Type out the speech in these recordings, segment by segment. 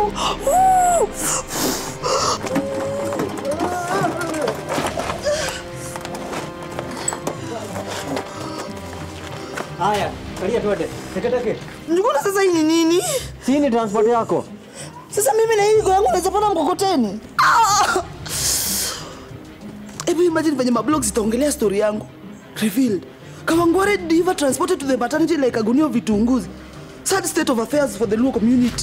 Haya, kalia twende. Teke teke. Njuguna, sasa hii ni nini? Si ni transport yako? Sasa mimi na hii go yangu naweza panda mkokoteni? Ah! Hebu imagine venye mablog zitaongelea story yangu. Revealed. Kawangware diva transported to the maternity like agunio vitunguzi. Sad state of affairs for the Luo community.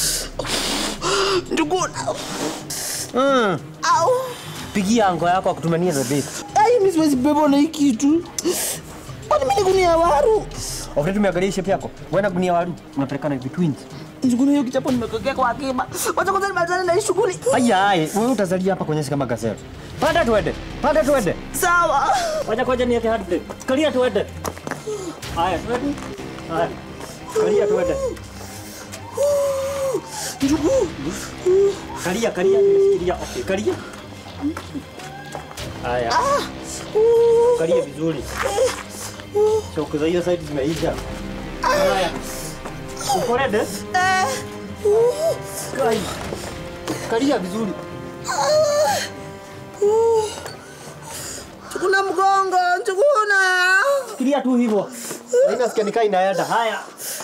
Njuguna. Mm. Au. Pigia ango yako akutumania the best. Ai, mimi siwezi beba na hii kitu. Kwani mimi ni gunia waru? Ofre tumeangalia shape yako. Wewe gunia waru unapelekana hivi twins. Njuguna, hiyo kichapo nimekokea kwa akiba. Wacha kwanza nimalizane na hii shughuli. Haya, haya. Wewe utazalia hapa kwenye kama gazelle. Panda twende. Panda twende. Sawa. Wacha kwanza niweke hard brake. Kalia twende. Haya, twende. Haya. Kalia twende. Njugu. Kalia, kalia, nimeshikilia. Okay, kalia. Haya. Kalia vizuri. Choke za hiyo side zimeisha. Haya. Uko ready? Kai. Kalia vizuri. Njuguna mgongo, Njuguna. Shikilia tu hivyo. Haina sikia nikaa inaenda. Haya.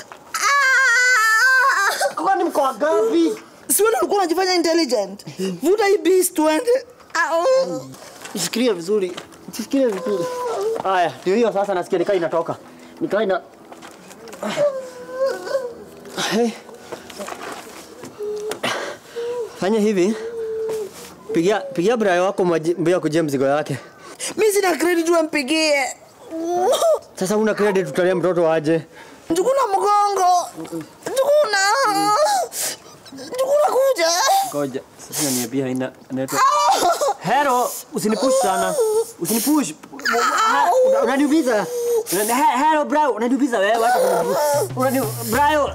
Kwani mko wangapi? Si wewe ulikuwa unajifanya intelligent. Vuta hii beast tuende. Au. Shikilia vizuri. Shikilia vizuri. Haya, ndio hiyo sasa nasikia nikaa inatoka. Nikaa ina Hey. Fanya hivi. Pigia pigia Brian wako maji- mbio kujia mzigo yake. Mimi sina credit wampigie. Sasa una credit tutalia mtoto aje. Njuguna mgongo. Njuguna. Njuguna kuja. Ngoja. Sasa unaniambia haina network. Hero, usinipush sana. Usinipush. Ha- una- Unaniumiza. Una- he- Hero bro, unaniumiza wewe. Wacha kunipush. Unani bro.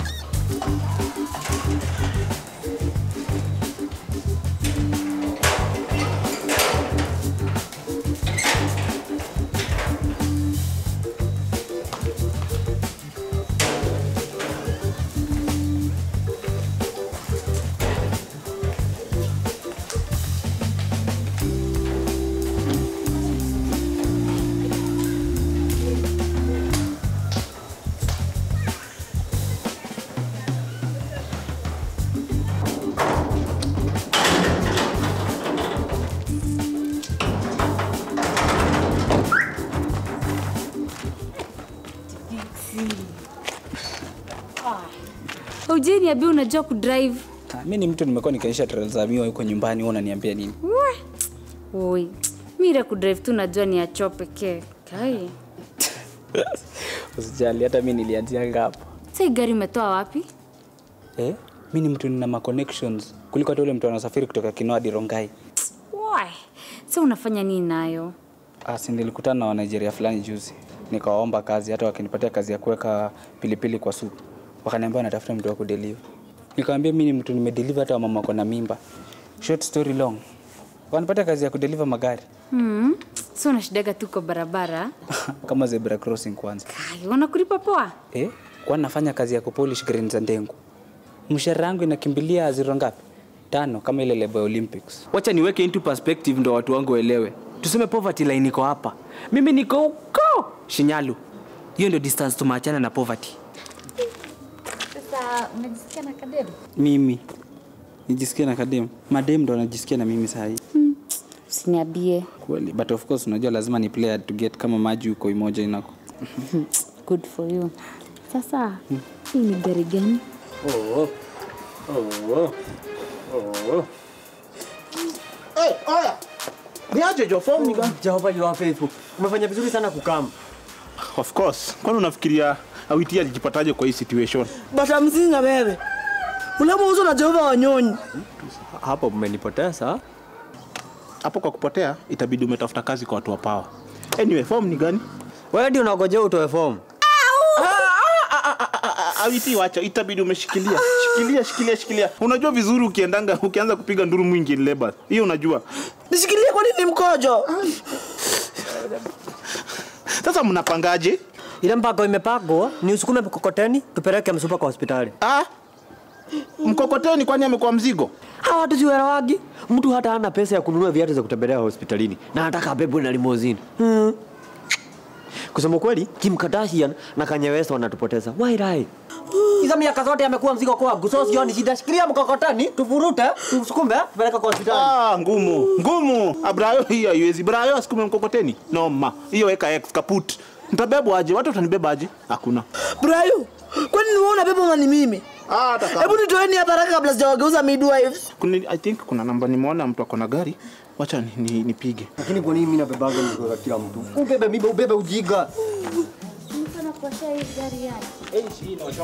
Ujeni niambia unajua kudrive. Ah, mi ni mtu nimekuwa nikionyesha trail za miwa huko nyumbani, wewe unaniambia nini? Oi, mira kudrive tu najua ni acho pekee. Kai. Usijali, hata mi nilianzia hapo. Sasa hii gari umetoa wapi? Eh, mi ni mtu nina ma connections kuliko hata ule mtu anasafiri kutoka Kinoa hadi Rongai. Why? Sasa unafanya nini nayo? Ah, si nilikutana na wa Nigeria fulani juzi, nikawaomba kazi, hata wakinipatia kazi ya kuweka pilipili kwa supu, wakaniambia wanatafuta mtu wa kudeliver. Nikamwambia mi ni mtu nimedeliver hata wamama wako na mimba. Short story long, wakanipatia kazi ya kudeliver magari Hmm. Sasa unashidaga tu kwa barabara. kama zebra crossing kwanza. Kai, wanakulipa poa? Eh, kwa nafanya kazi ya kupolish green za ndengu. Mshahara wangu inakimbilia zero ngapi? Tano kama ile lebo ya Olympics. wacha niweke into perspective ndo watu wangu waelewe tuseme poverty line iko hapa mimi niko huko shinyalu hiyo ndio distance tumeachana na poverty Sasa unajisikia na kadero? Mimi nijisikia na kadem. Madem ndo anajisikia na mimi saa hii. Usiniambie. Kweli, but of course unajua lazima ni play hard to get kama maji huko imoja inako. Good for you. Sasa hii ni gari gani? Oh. Oh. Oh. Hey, oya. Niaje jo form ni gani? Jehova you are faithful. Umefanya vizuri sana kukam. Of course. Kwani unafikiria Awiti alijipataje kwa hii situation? Bata mzinga wewe. Ulama uzo na Jehova wanyonyi. Hapo mmenipoteza. Hapo kwa kupotea itabidi umetafuta kazi kwa watu wa power. Anyway, form ni gani? Wewe ndio unagojea utoe form. Awiti wacha, itabidi umeshikilia. Shikilia, shikilia, shikilia. Unajua vizuri ukiendanga ukianza kupiga nduru mwingi in labor. Hiyo unajua. Nishikilie kwa nini mkojo? Sasa mnapangaje? Ile mpango imepangwa ni usukume mkokoteni tupeleke msupa kwa hospitali. Ah, Mkokoteni kwani amekuwa mzigo? Hawa watu siwaelewagi. Mtu hata hana pesa ya kununua viatu za kutembelea hospitalini na anataka abebwe na limousine. Hmm. Kusema kweli, Kim Kardashian na Kanye West wanatupoteza. Why lie? Hizo miaka zote amekuwa mzigo kwangu. So sioni shida. Shikilia mkokoteni, tuvurute, tusukume, tupeleke kwa hospitali. Ah, ngumu ngumu. Abrayo hiyo haiwezi. Brayo asikume mkokoteni. Noma. Hiyo weka X kaput. Nitabebwa aje? Watu watanibeba aje? Hakuna. Brayo, kwani ni wewe unabeba ama ni mimi? Ah, hata kama. Hebu nitoeni hapa haraka kabla sijawageuza midwives. Kuna, I think kuna namba nimeona mtu ako na gari. Wacha ni- ni- nipige. Lakini kwa nini mimi nabebaga mzigo za kila mtu? Ubebe mimi, ubebe ujiga. Mfano kuosha hii gari yani.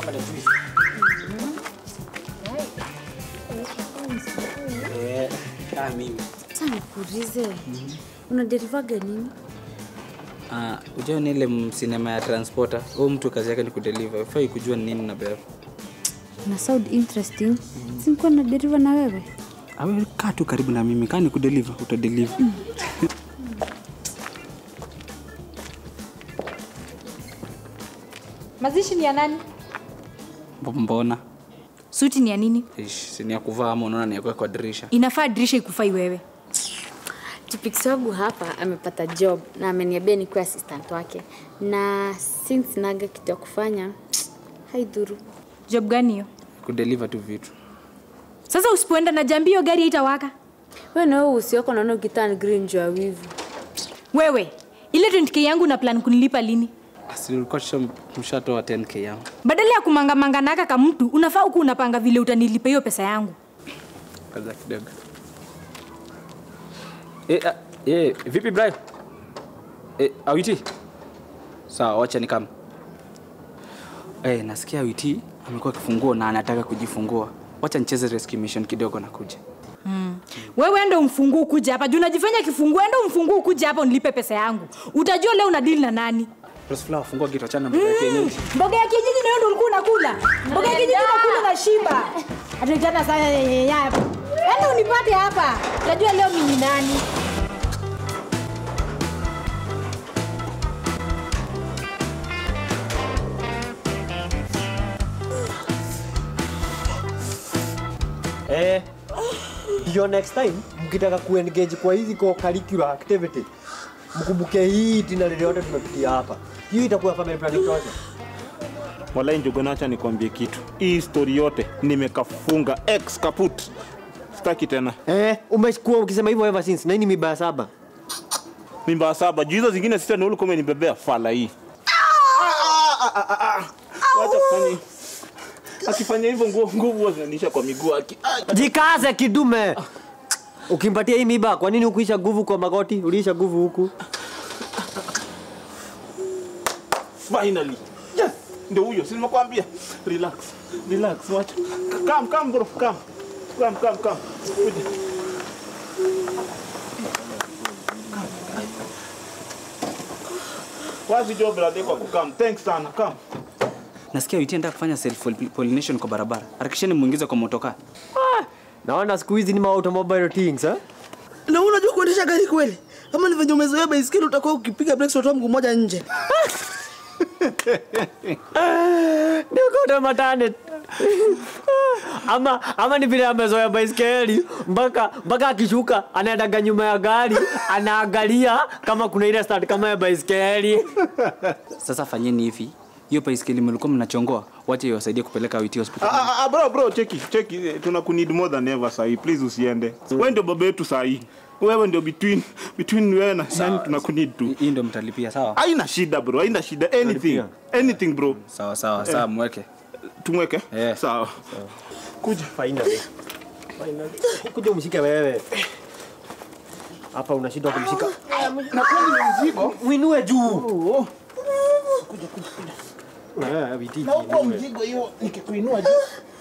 Sasa nikuulize. Unaderivaga nini? Uh, ujao ni ile sinema ya transporter huyu mtu kazi yake ni kudeliver ufai kujua ni nini nabeba Na sound interesting. Si nilikuwa na deriva na wewe? awe kaa tu karibu na mimi kaa ni kudeliver utadeliver Mazishi ni ya nani? Mb- mbona Suti ni ya nini? Ish, si ni ya kuvaa ama unaona ni ya kuweka kwa dirisha Inafaa dirisha ikufai wewe. Chipiksi wangu hapa amepata job na ameniambia nikuwe assistant wake, na since naga kitu ya kufanya haidhuru. Job gani hiyo? kudeliver tu vitu Sasa usipoenda na jambi hiyo gari haitawaka. Wewe na wewe usioko naona ukitan green juu ya wivu. Wewe, ile 20k yangu na plan kunilipa lini? si ulikuwa tusha- mshatoa 10k yangu Badala ya kumangamanga naka kama mtu, unafaa huku unapanga vile utanilipa hiyo pesa yangu. kaza kidogo e, a, e, vipi Brian? E, awiti sawa wacha ni kama e, nasikia awiti amekuwa kifunguo na anataka kujifungua wacha nicheze rescue mission kidogo na kuja Wewe ndo mfunguu kuja hapa. Juu unajifanya kifunguu, endo mfunguu kuja hapa unilipe pesa yangu. Utajua leo una deal na nani. Rosflower fungua kitu achana na mambo ya kienyeji Mboga ya kienyeji na wewe ndo ulikuwa unakula. Mboga ya kienyeji unakula na shiba. Atakana sana yeye hapa. Enda unipate hapa. Utajua leo mimi ni nani. Eh. Hiyo next time mkitaka kuengage kwa hizi co curricular activity mkumbuke hii tina lile yote tumepitia hapa. Hiyo itakuwa family planning tosha. Walai Njuguna, acha nikwambie kitu. Hii story yote nimekafunga X kaput. Sitaki tena. Eh, umekuwa ukisema hivyo ever since. Na hii ni mibaya saba. Mimba saba. Juu hizo zingine sita ni ulikuwa umenibebea fala hii. Wacha kufanya akifanya hivyo nguo nguvu huwa zinanisha kwa miguu aki. Ah, Jikaze kidume. Ukimpatia hii miba, kwa nini ukuisha nguvu kwa magoti? Uliisha nguvu huku. Finally. Yes. Ndio huyo, si nimekwambia. Relax. Relax. Wacha. Come, come bro, come. Come, come, come. Kuja. Wazi jo brother kwa kukam. Thanks sana. Come. nasikia awiti anataka kufanya self pollination kwa barabara harakisheni muingize kwa motokaa Naona siku hizi ni ma automobile things, eh? Na wewe unajua kuendesha gari kweli? Kama ni venye umezoea baiskeli utakuwa ukipiga brakes utatoa mguu mmoja nje. Niko matane. ama ama ni vile amezoea baiskeli mpaka mpaka akishuka anaendaga nyuma ya gari anaangalia kama kuna ile start kama ya baiskeli. sasa fanyeni hivi hiyo baiskeli mlikuwa mnachongoa wache iwasaidie kupeleka awiti hospital Ah, ah, ah, bro, bro, cheki, cheki. Tuna kunid more than ever sahi. Please usiende. Wewe ndio baba yetu sahi. Wewe ndio between between wewe na nani tuna kunid tu. hii ndo mtalipia sawa Haina shida bro, haina shida. Anything. Anything bro. sawa sawa sawa mweke Tumweke? Eh. Sawa. Kuja. Finally. Finally. Kuja umshike wewe. Hapa unashindwa kumshika. Na kwani ni mzigo? Uinue juu. Oh. Eh, vitiki. Na uko mzigo hiyo nikikuinua juu.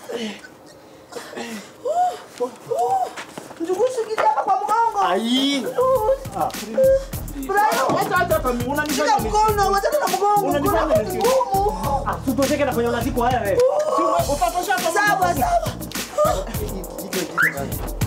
Njukushi hapa kwa mgongo. Ai. Acha acha hata mimi unanifanya Shika ni- mkono, wachana na mgongo. Unanifanya Mkono nisi- ni ngumu. Ah, tutosheke na kwenye unaziko wewe. Sawa, sawa. Iko iko.